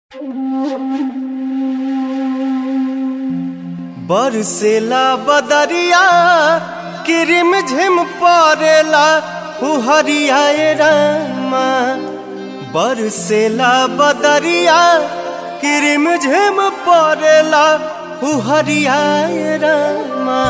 बरसेला बदरिया किरिम झिम परेला फुहरिया ए रामा बरसेला बदरिया किरिम झिम परेला फुहरिया ए रामा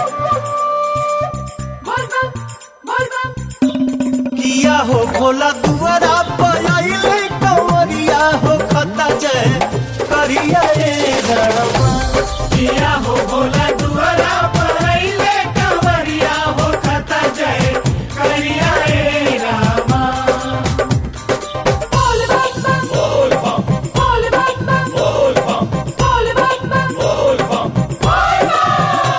किया हो भोला दुआरा पयाइले कंवरिया हो खता जय करिया ए रामा किया हो भोला दुआरा पहले कंवरिया हो खता जय करिया ए रामा बोल बम बोल बम बोल बम बोल बम बोल बम बोल बम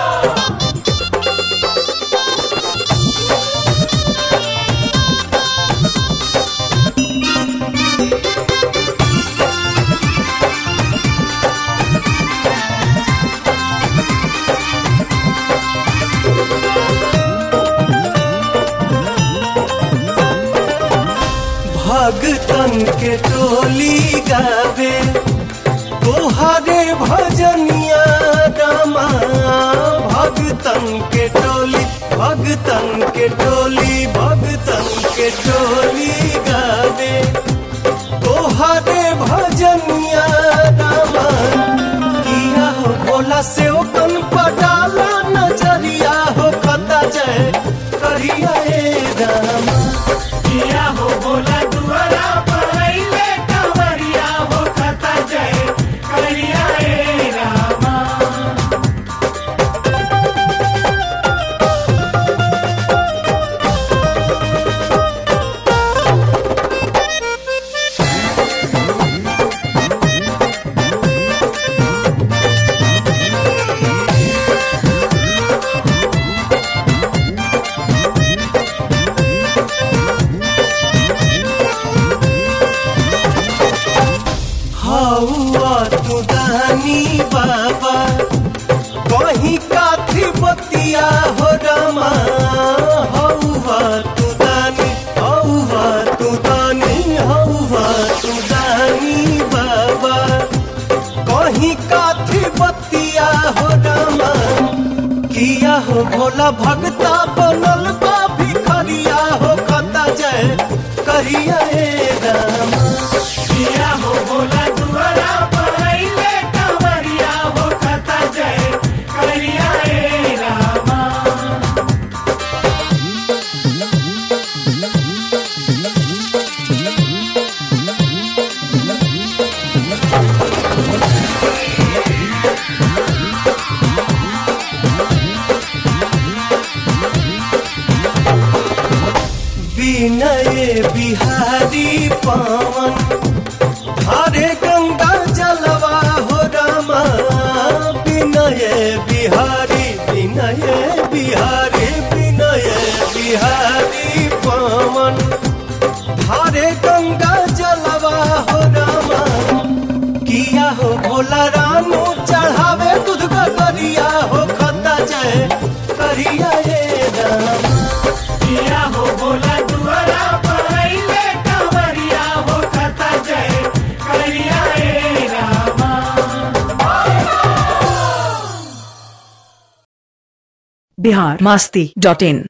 भगतन के टोली गावे तोहारे भजनिया रामा भगतन के टोली भगतन के टोली भगतन के टोली गावे तोहारे भजनिया रामा किया हो बोला से ओ कन पडाला नजरिया हो खता जय करिया ए रामा किया हो भोला दुआरा पहले कंवरिया हो खता जय करिया ए रामा हौआ तू दानी बाबा कहीं काथी बतिया हो रमा हौआ तू दानी हौआ तू दानी हौआ तू दानी बाबा कहीं काथी बतिया हो रमा किया हो भोला भगता बनल बा भिखरिया हो खता जय करिया ए रामा किया हो भोला दुआरा पहले कंवरिया हो खता जय करिया ए रामा विनय बिहारी पवन हरे गंगा जलवा हो रामा विनय बिहारी विनय बिहारी विनय बिहारी पवन हरे गंगा जलवा हो रामा किया हो भोला रामू चढ़ावे दूध गरिया हो खता जय करिया ए रामा किया हो भोला दुआरा पहले कंवरिया हो खता जय करिया ए रामा बिहार मस्ती डॉट इन